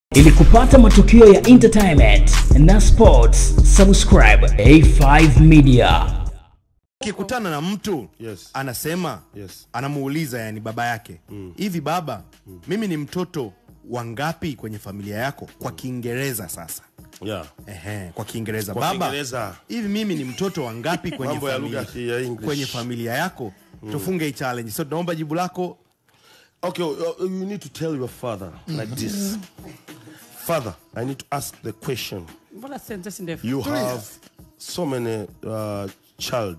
Ili kupata matukio ya entertainment na sports, subscribe A5 Media. Ukikutana na mtu Yes. anasema Yes. anamuuliza yani baba yake hivi baba mimi ni mtoto wa ngapi kwenye familia yako kwa Kiingereza sasa Yeah. Ehe, kwa Kiingereza Kwa baba Kiingereza. hivi mimi ni mtoto wa ngapi kwenye, Mambo ya familia, lugha ya English. kwenye familia yako tufunge hii challenge so tunaomba jibu lako Okay, uh, you need to tell your father like this. Father, I need to ask the question. Mbona sentensi ndefu? You have so many uh, child.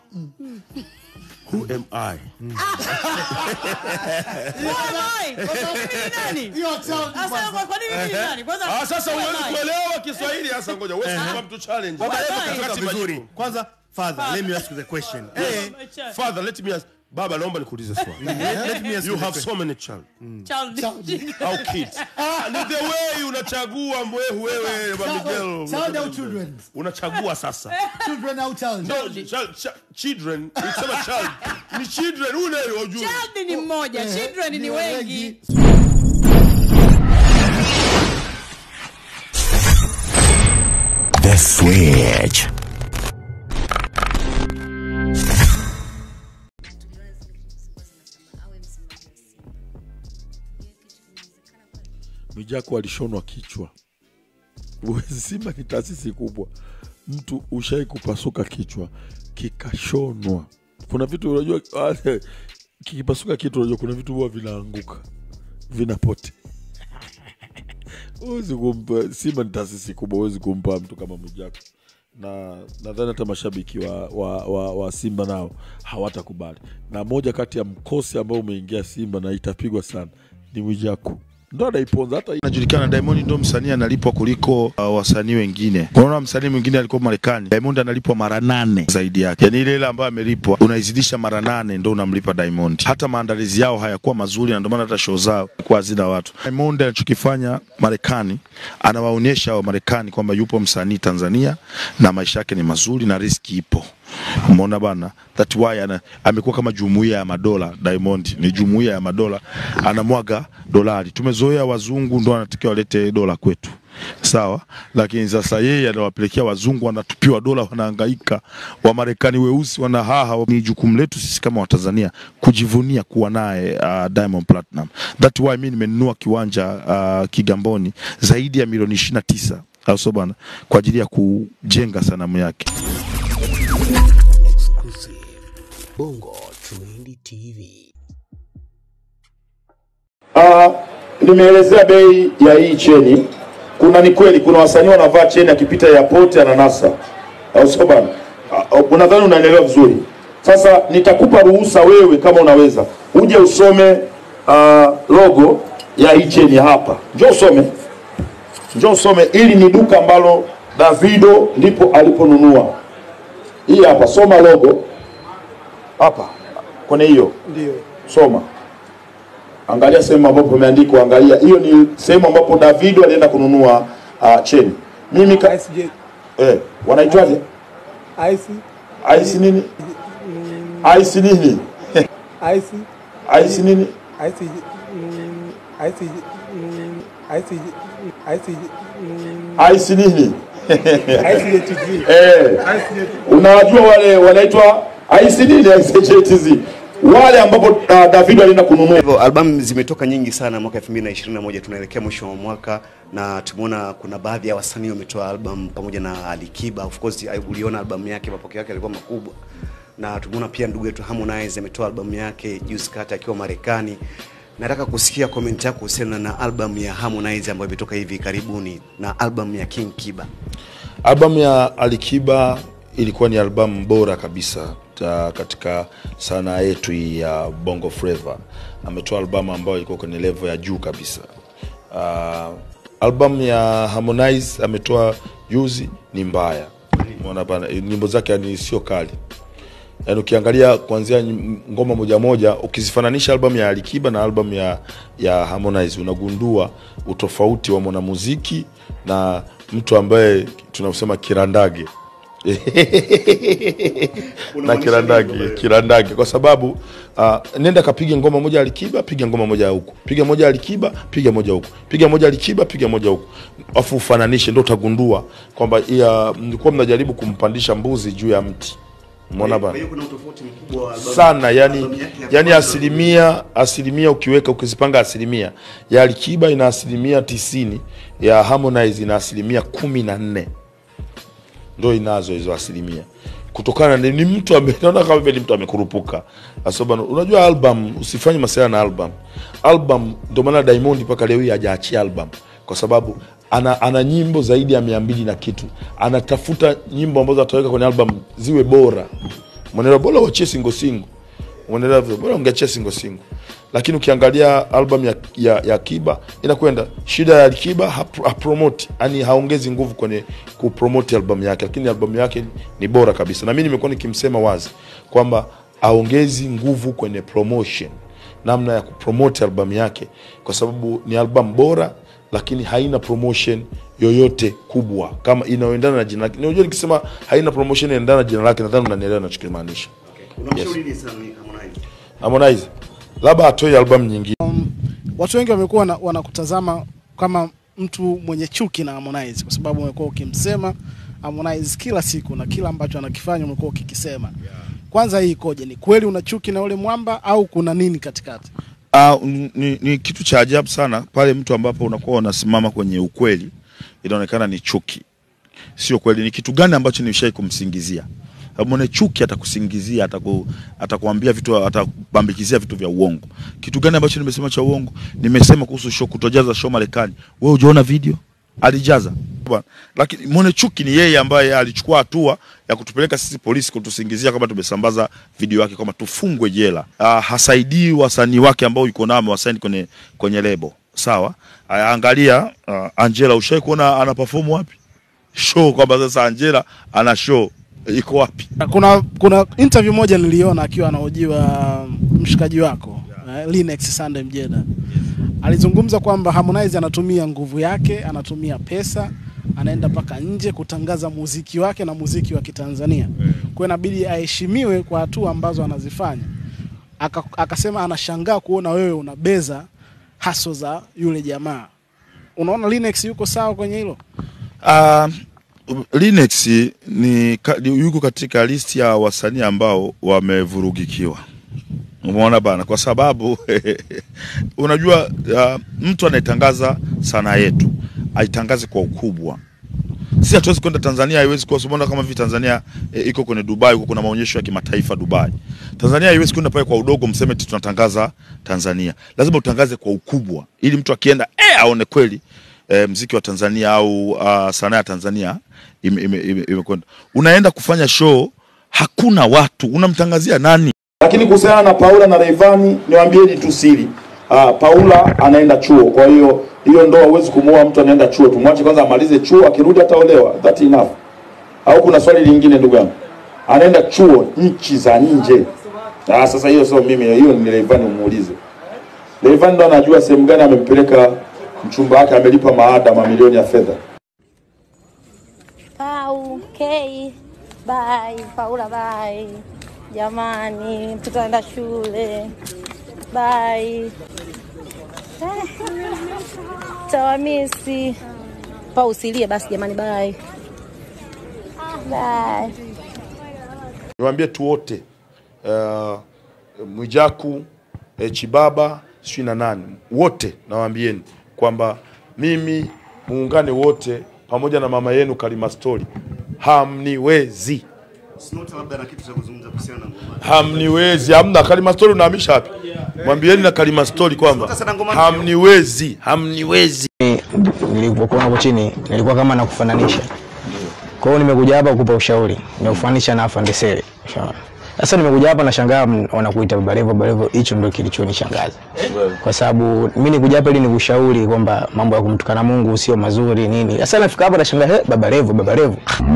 Who am I? Why? Kwa sababu mimi ni nani? Sasa kwa- kwa nini mimi ni nani? Kwanza- Ah, sasa Why? huwezi kuelewa Kiswahili sasa ngoja. Huwezi kupa mtu challenge. baba Wakati leo katoka majibu. vizuri kwanza father let me ask you the question eh My child. Father, let me ask. Baba, naomba nikuulize swali. let me ask You you the have question. so many child. Child. Au kids. Ah, ni the way unachagua mwehu wewe, Baba Miguel. Child au children? Unachagua sasa. Children au child? No, child, child, children. Ukisema child, ni children ule wajua. Child ni mmoja, children ni wengi. The Switch. Mwijaku alishonwa kichwa. Uwezi, Simba ni taasisi kubwa, mtu ushai kupasuka kichwa kikashonwa. Kuna vitu unajua, wale, kikipasuka kitu unajua, kuna vitu huwa vinaanguka vinapote. Huwezi kumpa Simba ni taasisi kubwa, huwezi kumpa mtu kama Mwijaku na nadhani hata mashabiki wa, wa, wa, wa Simba nao hawatakubali. Na moja kati ya mkosi ambao umeingia Simba na itapigwa sana ni Mwijaku, ndo anaiponza hata Najulikana Diamond ndo msanii analipwa kuliko uh, wasanii wengine. Unaona msanii mwingine alikuwa Marekani, Diamond analipwa mara nane zaidi yake, yaani ile ile ambayo amelipwa unaizidisha mara nane ndo unamlipa Diamond. Hata maandalizi yao hayakuwa mazuri, na ndio maana hata show zao kwa hazina watu. Diamond anachokifanya Marekani, anawaonyesha wa Marekani kwamba yupo msanii Tanzania na maisha yake ni mazuri na riski ipo. Umeona bana, that why ana, amekuwa kama jumuiya ya madola. Diamond ni jumuiya ya madola, anamwaga dolari. Tumezoea wazungu ndo anatakiwa walete dola kwetu, sawa, lakini sasa yeye anawapelekea wazungu, wanatupiwa dola, wanahangaika. Wamarekani weusi wanahaha. Ni jukumu letu sisi kama Watanzania kujivunia kuwa naye uh, Diamond Platinum. That why mimi nimenunua kiwanja uh, Kigamboni zaidi ya milioni ishirini na tisa au sio bana, kwa ajili ya kujenga sanamu yake. Ah, nimeelezea bei ya hii cheni. Kuna ni kweli, kuna wasanii wanavaa cheni akipita airport ananasa, au sio bana? Ah, Unadhani unaelewa vizuri? Sasa nitakupa ruhusa wewe, kama unaweza uje usome ah, logo ya hii cheni hapa. Njoo usome, njoo usome. Ili ni duka ambalo Davido ndipo aliponunua. Hii hapa, soma logo hapa kwenye hiyo, ndio soma angalia sehemu ambapo imeandikwa, angalia hiyo ni sehemu ambapo Davido alienda kununua uh, cheni. Mimi ka, eh, wanaitwaje? Ice nini? Ice nini? Ice nini? Ice nini? eh, unawajua wale wanaitwa Ice nini? Ice JTZ wale ambapo uh, Davido alienda kununua hivyo albamu zimetoka nyingi sana mwaka 2021 tunaelekea mwisho wa mwaka na tumeona kuna baadhi ya wasanii wametoa album pamoja na Alikiba of course ai- uliona albamu yake mapokeo yake yalikuwa makubwa na tumeona pia ndugu yetu Harmonize ametoa albamu yake juzi kati akiwa Marekani nataka kusikia comment yako kuhusiana na albamu ya Harmonize ambayo imetoka hivi karibuni na albamu ya King Kiba Albamu ya Alikiba ilikuwa ni albamu bora kabisa ta, katika sanaa yetu hii ya Bongo Flava. Ametoa albamu ambayo ilikuwa kwenye level ya juu kabisa. Uh, albamu ya Harmonize ametoa juzi ni mbaya, umeona bana, nyimbo zake yani sio kali yaani ukiangalia kuanzia nyim- ngoma moja moja ukizifananisha albamu ya Alikiba na albamu ya, ya Harmonize unagundua utofauti wa mwanamuziki na mtu ambaye tunasema kirandage na kirandaki kirandaki kwa sababu uh, nenda kapige ngoma moja alikiba piga ngoma moja huku piga moja alikiba piga moja huku piga moja alikiba piga moja huku afu ufananishe ndo utagundua kwamba ya mlikuwa mnajaribu kumpandisha mbuzi juu ya mti umeona Kwa bana hiyo kuna utofauti mkubwa wa albamu- sana yani, albamu yake ya yani kwanza. asilimia asilimia ukiweka ukizipanga asilimia ya Alikiba ina asilimia tisini ya Harmonize ina asilimia kumi na nne ndo inazo hizo asilimia kutokana na ni mtu ame- naona kama vile ni mtu amekurupuka Asoba, unajua album usifanye masuala na album album ndio maana Diamond mpaka leo hii hajaachia album kwa sababu ana, ana nyimbo zaidi ya mia mbili na kitu anatafuta nyimbo ambazo ataweka kwenye album ziwe bora mwenelewa bora wachie singo singo mwenelewa vile bora ungeachia singo singo lakini ukiangalia album ya, ya, ya Kiba inakwenda shida ya Kiba hap- hapromote yani haongezi nguvu kwenye kupromote album yake, lakini album yake ni bora kabisa, na mimi nimekuwa nikimsema wazi kwamba aongezi nguvu kwenye promotion, namna ya kupromote album yake, kwa sababu ni album bora, lakini haina promotion yoyote kubwa kama inayoendana na jina lake. Unajua, nikisema haina promotion inaendana na jina lake, nadhani unanielewa ninachokimaanisha. Unamshauri nini sana Harmonize? Harmonize labda atoe album nyingine. watu wengi wamekuwa wana- wanakutazama kama mtu mwenye chuki na Harmonize kwa sababu umekuwa ukimsema Harmonize kila siku na kila ambacho anakifanya umekuwa ukikisema. Kwanza hii ikoje? Ni kweli una chuki na yule mwamba au kuna nini katikati? Uh, ni, ni kitu cha ajabu sana pale mtu ambapo unakuwa unasimama kwenye ukweli inaonekana ni chuki. Sio kweli. Ni kitu gani ambacho nilishai kumsingizia? Mwenye chuki atakusingizia, ataku, atakuambia vitu, atakubambikizia vitu vya uongo. Kitu gani ambacho nimesema cha uongo? Nimesema kuhusu show, kutojaza show Marekani. Wewe hujaona video? Alijaza bwana, lakini mwenye chuki ni yeye ambaye alichukua hatua ya kutupeleka sisi polisi kutusingizia kama tumesambaza video yake kwamba tufungwe jela. Uh, hasaidii wasanii wake ambao yuko nao amewasaini kwenye kwenye lebo sawa. Uh, angalia uh, Angela, ushai kuona ana perform wapi show, kwamba sasa Angela ana show iko wapi? Kuna kuna interview moja niliona akiwa anahojiwa mshikaji wako eh, Linex Sunday Mjeda. Alizungumza kwamba Harmonize anatumia nguvu yake, anatumia pesa, anaenda mpaka nje kutangaza muziki wake na muziki wa Kitanzania. Kwa hiyo inabidi aheshimiwe kwa hatua ambazo anazifanya. Aka, akasema anashangaa kuona wewe unabeza haso za yule jamaa. Unaona Linex yuko sawa kwenye hilo? Uh, Linex ni, ka- ni yuko katika listi ya wasanii ambao wamevurugikiwa. Umeona bana, kwa sababu unajua uh, mtu anayetangaza sanaa yetu aitangaze kwa ukubwa. Si hatuwezi kwenda Tanzania, haiwezi kuwa umeona kama hivi Tanzania e, iko kwenye Dubai, huko kuna maonyesho ya kimataifa Dubai. Tanzania haiwezi kwenda pale kwa udogo, mseme eti tunatangaza Tanzania. Lazima utangaze kwa ukubwa, ili mtu akienda eh, aone kweli e, mziki wa Tanzania au uh, sanaa ya Tanzania imekwenda ime, ime, imekwenda. Unaenda kufanya show, hakuna watu, unamtangazia nani? Lakini kuhusiana na Paula na Rayvanny, niwaambieni tu siri. Uh, Paula anaenda chuo, kwa hiyo hiyo ndoa huwezi kumuoa mtu anaenda chuo. Tumwache kwanza amalize chuo, akirudi ataolewa. That enough. Au kuna swali lingine ndugu yangu? Anaenda chuo nchi za nje. Ah, sasa hiyo sio mimi, hiyo ni Rayvanny umuulize. Rayvanny ndo anajua sehemu gani amempeleka mchumba wake, amelipa maada mamilioni ya fedha. Pau, K, bye, Paula bye. Jamani, mtoto anaenda shule. Bye. Tawamisi. Pau usilie basi jamani, bye. Bye. niwaambie tu wote uh, Mwijaku eh, Chibaba sijui na nani wote, nawaambieni kwamba mimi muungane wote pamoja na mama yenu Kalima Story, hamniwezi, Snota labda na kitu cha kuzungumza kuhusiana na ngoma. hamniwezi. Hamna Kalima Story, unahamisha wapi? Mwambieni na Kalima Story kwamba Sasa na ngoma hamniwezi, hamniwezi. nilipokuwa hapo chini nilikuwa kama nakufananisha. Kwa hiyo nimekuja hapa kukupa ushauri, nimekufananisha na Afande Sele. Ushaona? Sasa nimekuja hapa nashangaa m- wanakuita Baba Levo, Baba Levo, hicho ndio kilichonishangaza. Kwa sababu mimi nikuja hapa ili nikushauri kwamba mambo ya kumtukana Mungu sio mazuri nini. Sasa nafika hapa nashangaa, he, Baba Levo, Baba Levo.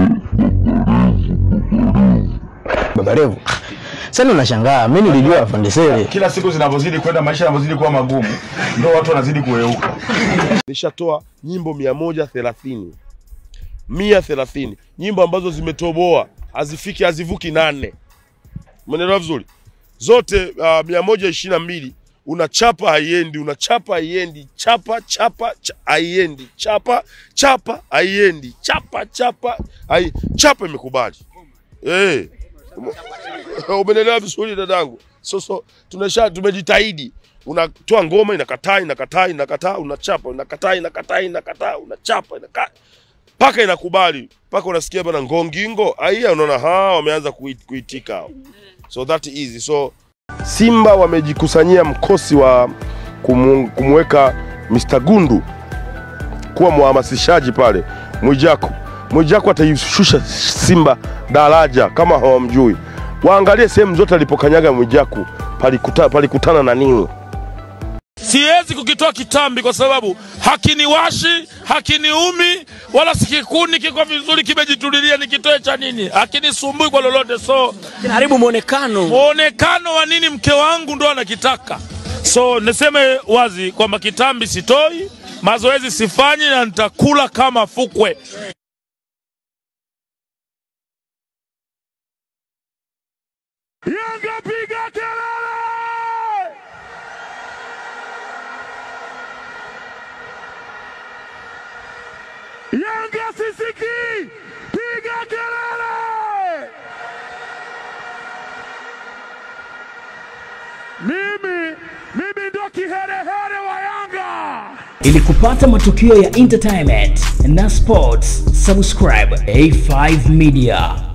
Baba Levo. Sasa ndo nashangaa, mimi nilijua Afande Sele. Kila siku zinavyozidi kwenda, maisha yanavyozidi kuwa magumu, ndio watu wanazidi kueuka. nishatoa nyimbo mia moja thelathini mia thelathini nyimbo ambazo zimetoboa hazifiki hazivuki nane umeelewa vizuri zote uh, mia moja ishirini na mbili unachapa haiendi unachapa haiendi chapa chapa cha- haiendi chapa chapa haiendi chapa chapa hai, chapa imekubali eh umenelewa vizuri dadangu so, so tunasha tumejitahidi unatoa ngoma inakataa inakataa inakataa unachapa inakataa inakataa inakataa unachapa inakaa mpaka inakubali mpaka unasikia bana ngongingo aiya unaona ha wameanza kuit- kuitika hao so that easy so simba wamejikusanyia mkosi wa kumu, kumweka Mr. Gundu kuwa mhamasishaji pale Mwijaku. Mwijaku ataishusha Simba daraja kama hawamjui. Waangalie sehemu zote alipokanyaga Mwijaku palikuta, palikutana na nini. siwezi kukitoa kitambi kwa sababu hakiniwashi hakiniumi wala sikikuni kiko vizuri kimejitulilia nikitoe cha nini hakinisumbui kwa lolote so kinaharibu mwonekano mwonekano wa nini mke wangu ndo anakitaka so niseme wazi kwamba kitambi sitoi mazoezi sifanyi na nitakula kama fukwe Yanga piga kelele! Yanga sisiki, piga kelele! Mimi, mimi ndo kiherehere wa Yanga. Ili kupata matukio ya entertainment na sports, subscribe A5 Media.